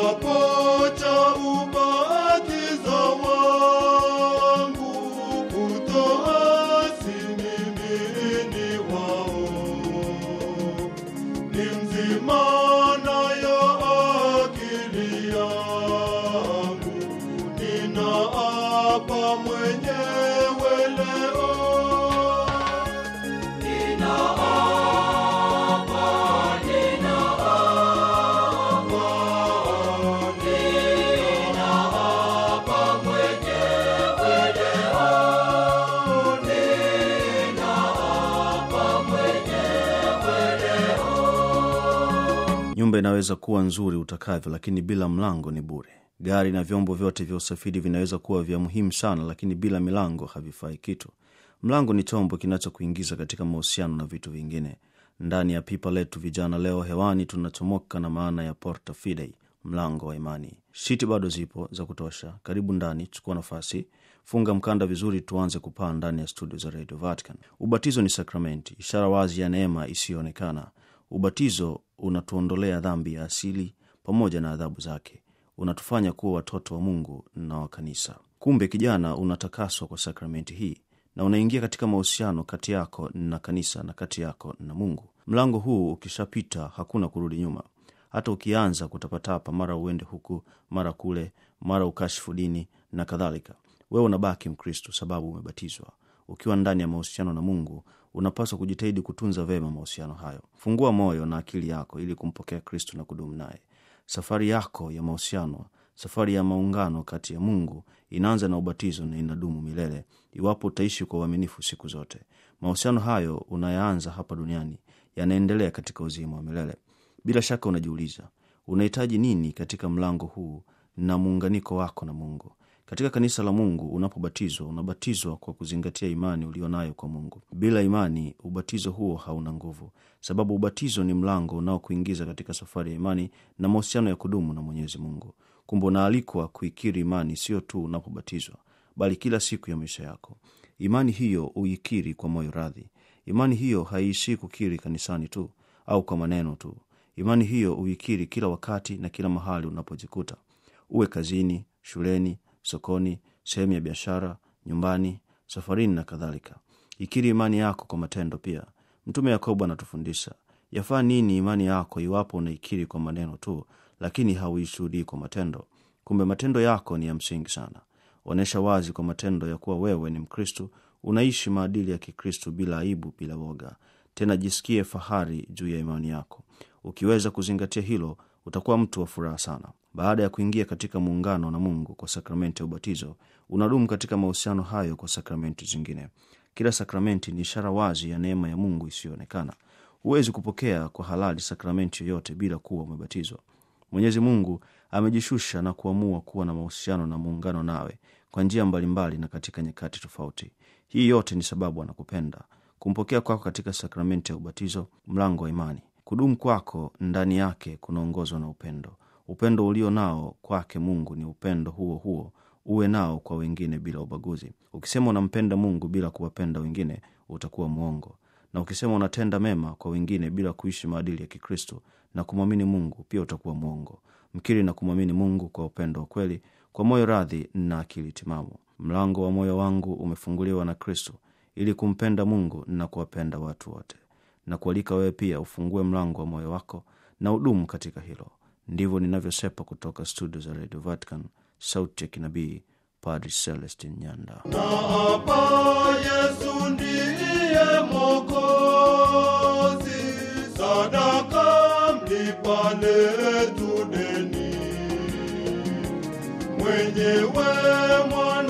kiapo cha ubatizo wangu kutoasi mimi ni wao ni mzima nayo akili yangu ninaapa mwenyewe leo nyumba inaweza kuwa nzuri utakavyo lakini bila mlango ni bure gari na vyombo vyote vya usafiri vinaweza kuwa vya muhimu sana lakini bila milango havifai kitu mlango ni chombo kinachokuingiza katika mahusiano na vitu vingine ndani ya pipa letu vijana leo hewani tunachomoka na maana ya porta fidei mlango wa imani shiti bado zipo za kutosha karibu ndani chukua nafasi funga mkanda vizuri tuanze kupaa ndani ya studio za radio vatican ubatizo ni sakramenti ishara wazi ya neema isiyoonekana ubatizo unatuondolea dhambi ya asili pamoja na adhabu zake unatufanya kuwa watoto wa mungu na wa kanisa kumbe kijana unatakaswa kwa sakramenti hii na unaingia katika mahusiano kati yako na kanisa na kati yako na mungu mlango huu ukishapita hakuna kurudi nyuma hata ukianza kutapatapa mara uende huku mara kule mara ukashifu dini na kadhalika wewe unabaki mkristo sababu umebatizwa ukiwa ndani ya mahusiano na mungu unapaswa kujitahidi kutunza vema mahusiano hayo fungua moyo na akili yako ili kumpokea kristo na kudumu naye safari yako ya mahusiano safari ya maungano kati ya mungu inaanza na ubatizo na inadumu milele iwapo utaishi kwa uaminifu siku zote mahusiano hayo unayaanza hapa duniani yanaendelea katika uzima wa milele bila shaka unajiuliza unahitaji nini katika mlango huu na muunganiko wako na mungu katika kanisa la mungu unapobatizwa unabatizwa kwa kuzingatia imani ulionayo kwa mungu bila imani ubatizo huo hauna nguvu sababu ubatizo ni mlango unaokuingiza katika safari ya imani na mahusiano ya kudumu na mwenyezi mungu kumbe unaalikwa kuikiri imani sio tu unapobatizwa bali kila siku ya maisha yako imani hiyo uikiri kwa moyo radhi imani hiyo haiishii kukiri kanisani tu au kwa maneno tu imani hiyo uikiri kila wakati na kila mahali unapojikuta uwe kazini shuleni sokoni sehemu ya biashara nyumbani safarini na kadhalika ikiri imani yako kwa matendo pia mtume yakobo anatufundisha yafaa nini imani yako iwapo unaikiri kwa maneno tu lakini hauishuhudii kwa matendo kumbe matendo yako ni ya msingi sana onyesha wazi kwa matendo ya kuwa wewe ni mkristu unaishi maadili ya kikristu bila aibu bila woga tena jisikie fahari juu ya imani yako ukiweza kuzingatia hilo utakuwa mtu wa furaha sana baada ya kuingia katika muungano na mungu kwa sakramenti ya ubatizo unadumu katika mahusiano hayo kwa sakramenti zingine kila sakramenti ni ishara wazi ya neema ya mungu isiyoonekana huwezi kupokea kwa halali sakramenti yoyote bila kuwa umebatizwa mwenyezi mungu amejishusha na kuamua kuwa na mahusiano na muungano nawe kwa njia mbalimbali na katika nyakati tofauti hii yote ni sababu anakupenda kumpokea kwako katika sakramenti ya ubatizo mlango wa imani kudumu kwako ndani yake kunaongozwa na upendo upendo ulio nao kwake mungu ni upendo huo huo uwe nao kwa wengine bila ubaguzi ukisema unampenda mungu bila kuwapenda wengine utakuwa mwongo na ukisema unatenda mema kwa wengine bila kuishi maadili ya kikristo na kumwamini mungu pia utakuwa mwongo mkiri na kumwamini mungu kwa upendo wa kweli kwa moyo radhi na akili timamu mlango wa moyo wangu umefunguliwa na kristo ili kumpenda mungu na kuwapenda watu wote na kualika wewe pia ufungue mlango wa moyo wako na udumu katika hilo ndivyo ninavyosepa kutoka studio za radio vatican sauti ya kinabii padri celestin nyanda na hapa Yesu ndiye Mwokozi, sadaka mlipa letu deni, mwenyewe mwana